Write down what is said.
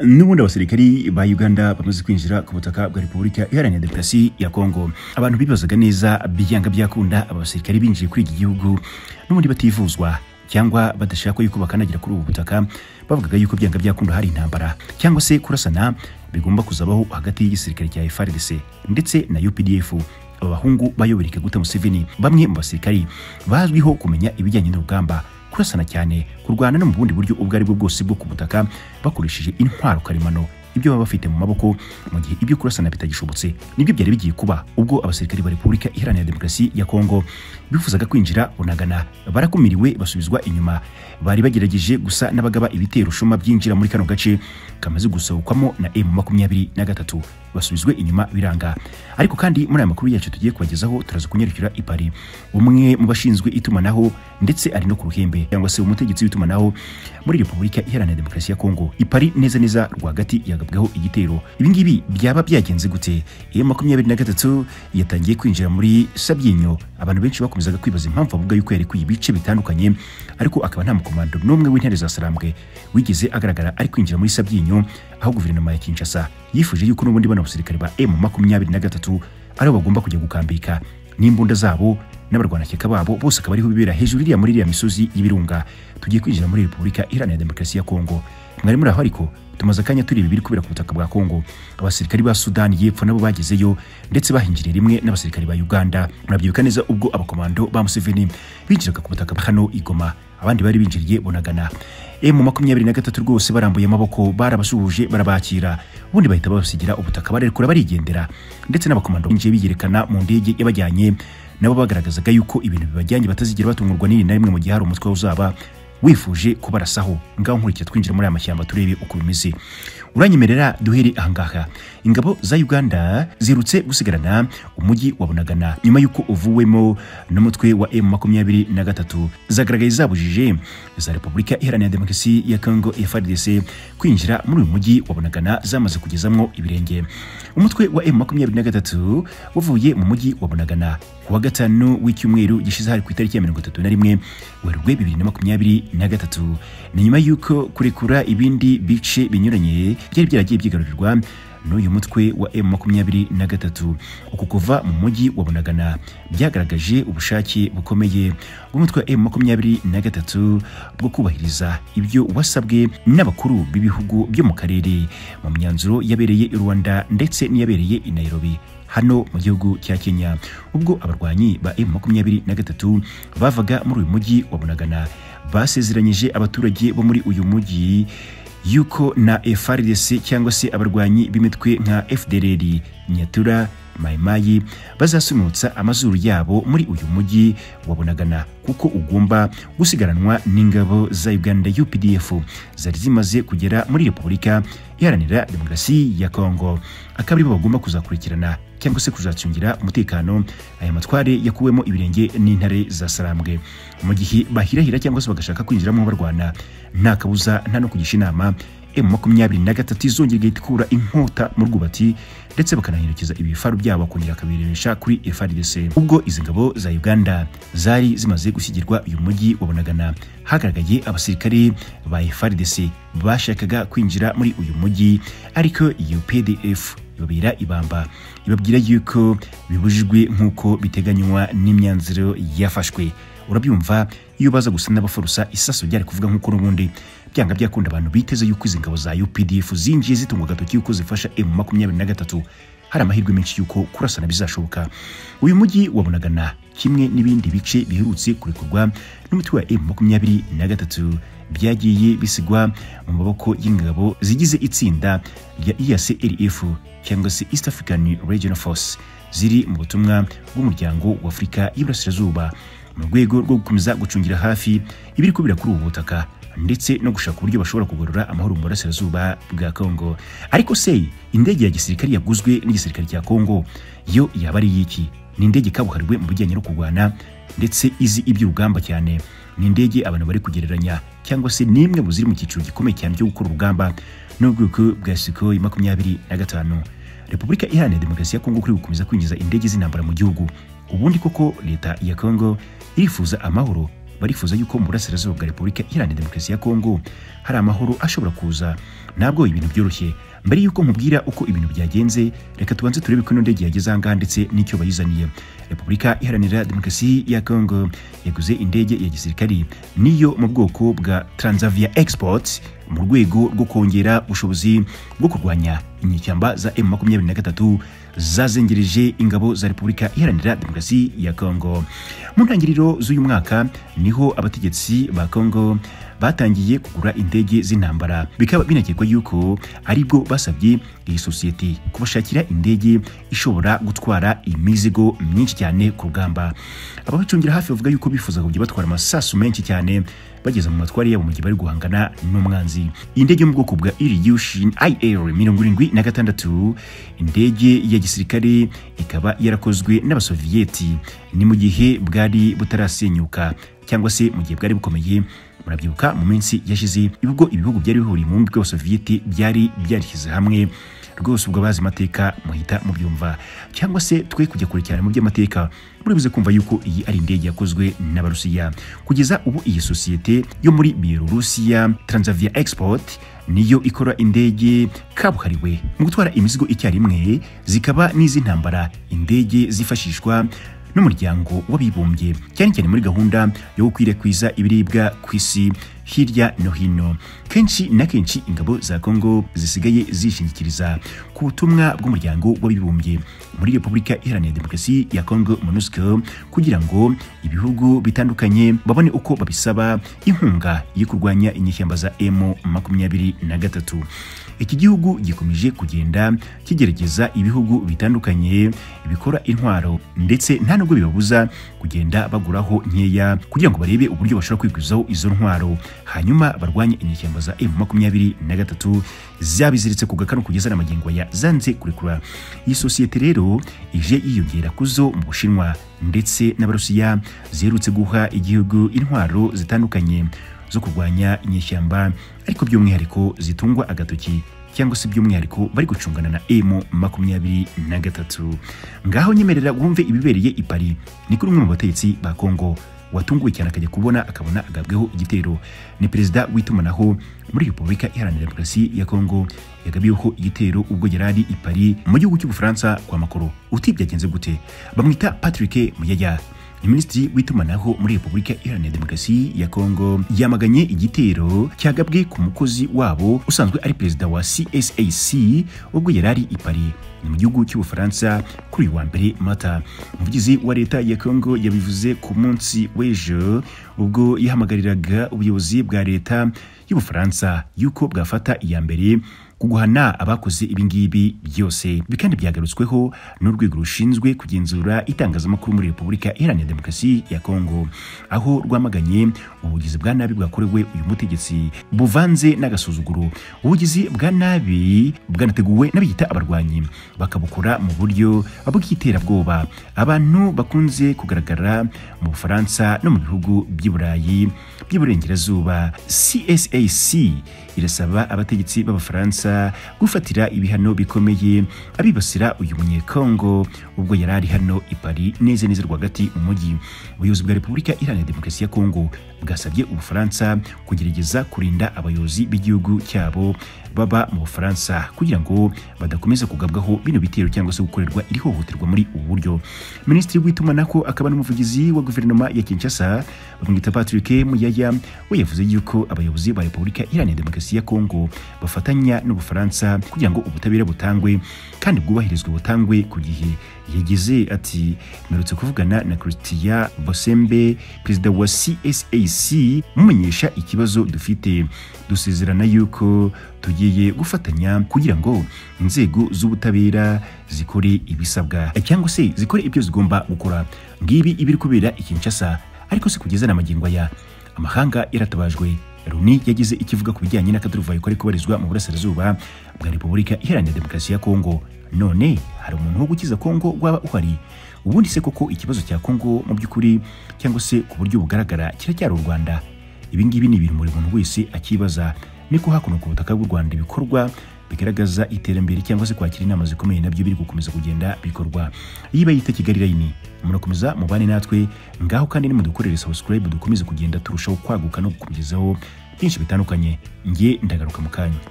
n'ubundi abasirikari ba uganda bamaze kwinjira ku butaka bwa repubulika iharanira demokarasi ya kongo abantu bibazaga neza byanga byakunda aba basirikari binjiye kuri iki gihugu n'ubundi bativuzwa cyangwa badashaka yuko bakanagira kuri ubu butaka bavugaga yuko byanga byakunda hari intambara cyangwa se kurasana bigomba kuzabaho hagati y'igisirikare cya FRDC ndetse na UPDF aba bahungu bayoboreka gute Museveni bamwe mu basirikari bazwiho kumenya ibijyanye n'urugamba kurasana cyane kurwana no mu bundi buryo ubwo ari bwo bwose bwo ku butaka bakoresheje intwaro karemano ibyo baba bafite mu maboko mu gihe ibyo kurasana bitagishobotse nibyo byari bigiye kuba ubwo abasirikari ba repubulika iharanira demokarasi ya kongo bifuzaga kwinjira bunagana barakumiriwe basubizwa inyuma bari bagerageje gusa n'abagaba ibitero shuma byinjira muri kano gace kamaze gusohokwamo na m makumyabiri na gatatu basubizwe inyuma biranga ariko kandi muri aya makuru yacu tugiye kubagezaho turaza kunyarukira i Paris umwe mu bashinzwe itumanaho ndetse ari no ku ruhembe cyangwa se umutegetsi w'itumanaho muri repubulika iharanira demokarasi ya kongo i Paris neza neza rwagati ya yagabweho igitero ibingibi byaba byagenze gute iyo makumyabiri na gatatu yatangiye kwinjira muri sabyinyo abantu benshi bakomezaga kwibaza impamvu avuga yuko yarekuye ibice bitandukanye ariko akaba nta mukomando n'umwe w'intare za sarambwe wigeze agaragara ari kwinjira muri sabyinyo aho guverinoma ya kinshasa yifuje yuko n'ubundi bano basirikare ba emu makumyabiri na gatatu ariho bagomba kujya gukambika n'imbunda zabo n'abarwanashyaka babo bose akaba ariho bibera hejuru iriya muri iriya misozi y'ibirunga tugiye kwinjira muri repubulika iharanira demokarasi ya kongo mwari muri aho ariko tumaze akanya tureba ibiri kubera ku butaka bwa kongo abasirikari ba sudani y'epfo nabo bagezeyo ndetse bahinjiriye rimwe n'abasirikari ba uganda murabyibuka neza ubwo abakomando ba museveni binjiraga ku butaka hano igoma abandi bari binjiriye bunagana emu makumyabiri na gatatu rwose barambuye amaboko barabasuhuje barabakira ubundi bahita babasigira ubutaka barekura barigendera ndetse n'abakomando binjiye biyerekana mu ndege yabajyanye nabo bagaragazaga yuko ibintu bibajyanye batazigera batungurwa n'iri na rimwe mu gihe hari umutwe uzaba wifuje kubarasaho ngaho nkurikira twinjira muri aya mashyamba turebe uko bimeze uranyemerera duhere ahangaha ingabo za uganda zirutse gusigarana umujyi wa bunagana nyuma y'uko uvuwemo n'umutwe wa m makumyabiri na gatatu zagaragaye zabujije za repubulika iharanira demokarasi ya congo frdc kwinjira muri uyu mujyi wa bunagana zamaze kugezamwo ibirenge umutwe wa m makumyabiri na gatatu wavuye mu mujyi wa bunagana kuwa gatanu w'icyumweru gishize hari ku itariki ya mirongo itatu na rimwe werurwe bibiri na makumyabiri na gatatu ni nyuma y'uko kurekura ibindi bice binyuranye byari byaragiye byigarurirwa n'uyu mutwe wa m makumyabiri na gatatu uku kuva mu mujyi wa bunagana byagaragaje ubushake bukomeye bw'umutwe wa m makumyabiri na gatatu bwo kubahiriza ibyo wasabwe n'abakuru b'ibihugu byo mu karere mu myanzuro yabereye i rwanda ndetse n'iyabereye i nairobi hano mu gihugu cya kenya ubwo abarwanyi ba m makumyabiri na gatatu bavaga muri uyu mujyi wa bunagana basezeranyije abaturage bo muri uyu mujyi yuko na FRDC cyangwa se abarwanyi b'imitwe nka FDLR Nyatura Mayimayi bazasunutsa amazuru yabo muri uyu mujyi wa Bunagana kuko ugomba gusigaranwa n'ingabo za Uganda UPDF zari zimaze kugera muri Repubulika Iharanira Demokarasi ya Kongo akaba aribo bagomba kuzakurikirana cyangwa se kuzacungira umutekano aya matware yakuwemo ibirenge n'intare za sarambwe mu gihe bahirahira cyangwa se bagashaka kwinjiramo barwana nta kabuza nta no kugisha inama emu makumyabiri na gatatu izongera igahita ikura inkota mu rwubati ndetse bakanaherekeza ibifaru byabo akongera akabirebesha kuri FRDC ubwo izi ngabo za Uganda zari zimaze gushyigirwa uyu mujyi wa Bunagana hagaragaye abasirikare ba FRDC bashakaga kwinjira muri uyu mujyi ariko UPDF ibabera ibamba ibabwira yuko bibujijwe nk'uko biteganywa n'imyanzuro yafashwe urabyumva iyo baza gusa n'abafarusa isaso ryari kuvuga nk'uko n'ubundi byanga byakunda abantu biteze yuko izi ngabo za UPDF zinjiye zitungwa agatoki yuko zifasha M makumyabiri na gatatu hari amahirwe menshi yuko kurasana bizashoboka uyu mujyi wabonagana kimwe n'ibindi bice biherutse kurekurwa n'umutwe wa M makumyabiri na gatatu byagiye bisigwa mu maboko y'ingabo zigize itsinda rya EACRF cyangwa se East African Regional Force ziri mu butumwa bw'umuryango wa Afurika y'Iburasirazuba mu rwego rwo gukomeza gucungira hafi ibiri kubira kuri ubu butaka ndetse no gushaka uburyo bashobora kugarura amahoro mu burasirazuba bwa Kongo ariko se indege ya gisirikare yaguzwe n'igisirikare cya Kongo yo yaba ari iki ni indege kabuhariwe mu bijyanye no kurwana ndetse izi iby'urugamba cyane ni indege abantu bari kugereranya cyangwa se nimwe mu ziri mu cyiciro gikomeye cyane cyo gukora urugamba n'ubwoko bwa Sukhoi makumyabiri na gatanu Repubulika Iharanira Demokarasi ya Kongo kuri gukomeza kwinjiza indege z'intambara mu gihugu ubundi koko leta ya Kongo irifuza amahoro barifuza yuko mu burasirazuba bwa repubulika iharanira demokarasi ya kongo hari amahoro ashobora kuza ntabwo ibintu byoroshye mbere y'uko nkubwira uko ibintu byagenze reka tubanze turebe ko ino ndege yageze ahangaha ndetse n'icyo bayizaniye repubulika iharanira demokarasi ya kongo yaguze indege ya gisirikari niyo mu bwoko bwa transavia export mu rwego rwo kongera ubushobozi bwo kurwanya inyeshyamba za M23 zazengereje ingabo za Repubulika Iharanira Demokarasi ya Kongo. Mu ntangiriro z'uyu mwaka niho abategetsi ba Kongo batangiye kugura indege z'intambara bikaba binakekwa yuko aribwo basabye iyi sosiyete kubashakira indege ishobora gutwara imizigo myinshi cyane ku rugamba ababicungira hafi bavuga yuko bifuza kujya batwara amasasu menshi cyane bageze mu matwari yabo mu gihe bari guhangana n'umwanzi iyi ndege yo mu bwoko bwa irigushin ir mirongo irindwi na gatandatu indege ya gisirikare ikaba yarakozwe n'abasoviyeti ni mu gihe bwari butarasenyuka cyangwa se mu gihe bwari bukomeye murabyibuka mu minsi yashize ibigo ibihugu byari bihuriye mu bumwe bw'abasoviyeti byari byarishyize hamwe rwose ubwo abazi amateka muhita mubyumva cyangwa se twe kujya kure cyane mu by'amateka muribuze kumva yuko iyi ari indege yakozwe n'abarusiya kugeza ubu iyi sosiyete yo muri bielorusiya transavia export niyo ikora indege kabuhariwe mu gutwara imizigo icyarimwe zikaba n'iz'intambara indege zifashishwa n'umuryango w'abibumbye cyane cyane muri gahunda yo gukwirakwiza ibiribwa ku isi hirya no hino kenshi na kenshi ingabo za kongo zisigaye zishingikiriza ku butumwa bw'umuryango w'abibumbye muri repubulika iharanira demokarasi ya kongo monusco kugira ngo ibihugu bitandukanye babone uko babisaba inkunga yo kurwanya inyeshyamba za m makumyabiri na gatatu iki gihugu gikomeje kugenda kigerageza ibihugu bitandukanye bikora intwaro ndetse nta nubwo bibabuza kugenda baguraho nkeya kugira ngo barebe uburyo bashobora kwigwizaho izo ntwaro hanyuma barwanye inyeshyamba za m makumyabiri na gatatu zabiziritse ku gakanu kugeza n'amagingo ya zanze kurekura iyi sosiyete rero ije yiyongera kuzo mu bushinwa ndetse n'abarusiya ziherutse guha igihugu intwaro zitandukanye zo kurwanya inyeshyamba ariko by'umwihariko zitungwa agatoki cyangwa se by'umwihariko bari gucungana na emu makumyabiri na gatatu ngaho nyemerera wumve ibibereye i pari ni kuri umwe mu bategetsi ba kongo watunguwe cyane akajya kubona akabona agabweho igitero ni perezida w'itumanaho muri repubulika iharanira demokarasi ya kongo yagabiweho igitero ubwo yari i pari mu gihugu cy'ubufaransa kwa makoro utibyagenze gute bamwita patrick muyaya minisitiri w'itumanaho muri repubulika iharanira demokarasi ya kongo yamaganye igitero cyagabwe ku mukozi wabo usanzwe ari perezida wa csac ubwo yari ari i paris ni mu gihugu cy'ubufaransa kuri uyu wa mbere mata umuvugizi wa leta ya kongo yabivuze ku munsi w'ejo ubwo yahamagariraga ubuyobozi bwa leta y'ubufaransa yuko bwafata iya mbere guhana abakoze ibingibi byose ibi kandi byagarutsweho n'urwego rushinzwe kugenzura itangazamakuru muri repubulika iharanira demokarasi ya kongo aho rwamaganye ubugizi bwa nabi bwakorewe uyu mutegetsi buvanze n'agasuzuguro ubugizi bwa nabi bwanateguwe n'abiyita abarwanyi bakabukora mu buryo bw'iterabwoba abantu bakunze kugaragara mu bufaransa no mu bihugu by'i burayi by'iburengerazuba csac irasaba abategetsi b'abafaransa gufatira ibihano bikomeye abibasira uyu munyekongo ubwo yari ari hano i Paris neza neza rwagati mu mujyi ubuyobozi bwa repubulika iharanira demokarasi ya kongo bwasabye ubufaransa kugerageza kurinda abayobozi b'igihugu cyabo baba mu bufaransa kugira ngo badakomeza kugabwaho bino bitero cyangwa se gukorerwa iri hohoterwa muri ubu buryo minisitiri w'itumanaho akaba n'umuvugizi wa guverinoma ya kinshasa bamwita patrick muyaya we yavuze yuko abayobozi ba repubulika iharanira demokarasi ya kongo bafatanya n'ubufaransa kugira ngo ubutabera butangwe kandi bwubahirizwe butangwe ku gihe yagize ati mperutse kuvugana na christian bosembe perezida wa csac mumenyesha ikibazo dufite dusezerana yuko tugiye gufatanya kugira ngo inzego z'ubutabera zikore ibisabwa cyangwa se zikore ibyo zigomba gukora ngibi ibiri kubera ikinshasa ariko si kugeza n'amagingo aya amahanga yaratabajwe Loni yagize ikivuga ku bijyanye n'akaduruvayo kari kubarizwa mu burasirazuba bwa Repubulika Iharanira Demokarasi ya Kongo none hari umuntu wo gukiza kongo waba uhari ubundi se koko ikibazo cya kongo mu by'ukuri cyangwa se ku buryo bugaragara kiracyari u rwanda ibingibi ni ibintu buri muntu wese akibaza niko hakuno ku butaka bw'u rwanda ibikorwa bigaragaza iterambere cyangwa se kwakira inama zikomeye nabyo biri gukomeza kugenda bikorwa iyi bayita kigali rayini murakomeza mubane natwe ngaho kandi nimudukorere subscribe dukomeze kugenda turushaho kwaguka no gukugezaho byinshi bitandukanye nge ndagaruka mu kanya